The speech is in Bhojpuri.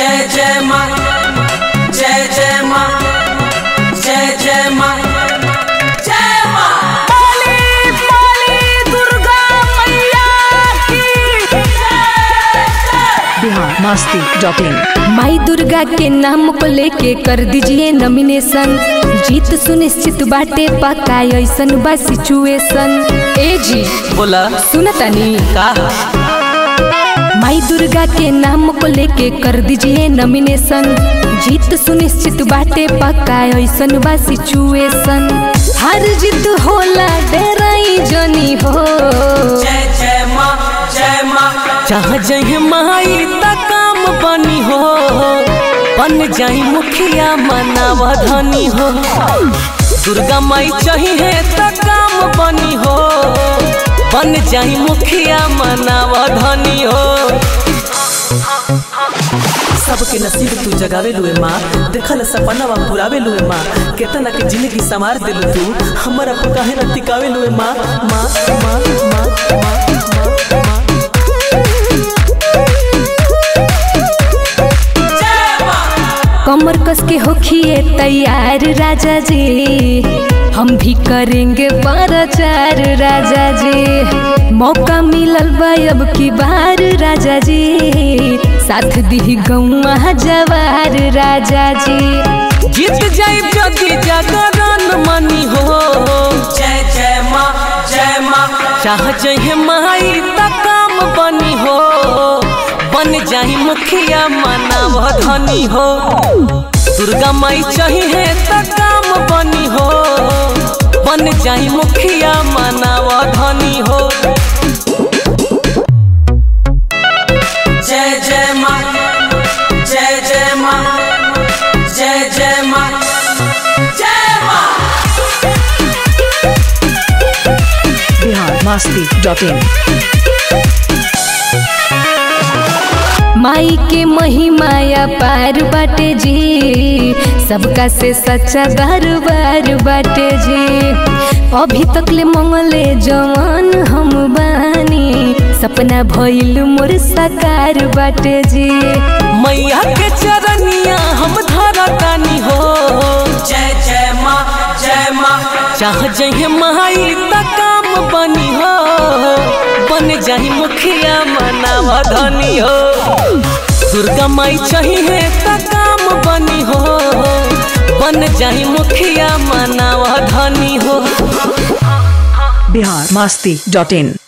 जय जय माँ जय जय माँ जय जय माँ जय माँ बोली बोली दुर्गा मैया की बिहार मस्ती डॉट इन माई दुर्गा के नाम को लेके कर दीजिए नॉमिनेशन जीत सुनिश्चित बाटे पक्का ऐसन बा सिचुएशन ए जी बोला सुनतानी का माई दुर्गा के नाम को लेके कर दीजिए नॉमिनेशन जीत सुनिश्चित बाटे पक्का ऐसन बा सिचुएशन हर जीत होला डेराई जनी हो जय जय माँ जय माँ जहाँ जय माई त काम बनी हो बन जाई मुखिया मनावा धनी हो दुर्गा माई चाहिए त काम बनी हो बन जाई मुखिया मनावा धनी हो सबके नसीब तू जगावे लुए माँ देखल सपना पुरावे लुए माँ केतना के जिंदगी संवार दिलु तू हमरा पर काहे न टिकावे लुए माँ माँ माँ माँ माँ माँ माँ कमर कस के होखिए तैयार राजा जी हम भी करेंगे प्रचार राजा जी मौका मिलल बा अब की बार राजा जी साथ दी गौआ जवार राजा जी जीत जाई जदी जागरण मनी हो जय जय माँ जय माँ चाह जहे माई त काम बनी हो बन जाई मुखिया मनाव धनी हो दुर्गा माई चाहिए त काम बनी हो बन जाई मुखिया मनाव धनी हो जय जय माँ जय जय माँ जय जय माँ जय माँ बिहार मस्ती डॉट इन माई के महिमाया पार बाटे जी सबका से सच्चा दरबार बाटे जी अभी तक ले मंगले जवान हम बानी सपना भइल मोर साकार बाटे जी मैया के चरनिया हम धरतानी हो जय जय माँ जय माँ चाह जहे माई त काम बनी हो बन जाही मुखिया मनावा धनी हो दुर्गा माई चाहिए त काम बनी हो बन जाही मुखिया मनावा धनी हो बिहार मस्ती डॉट इन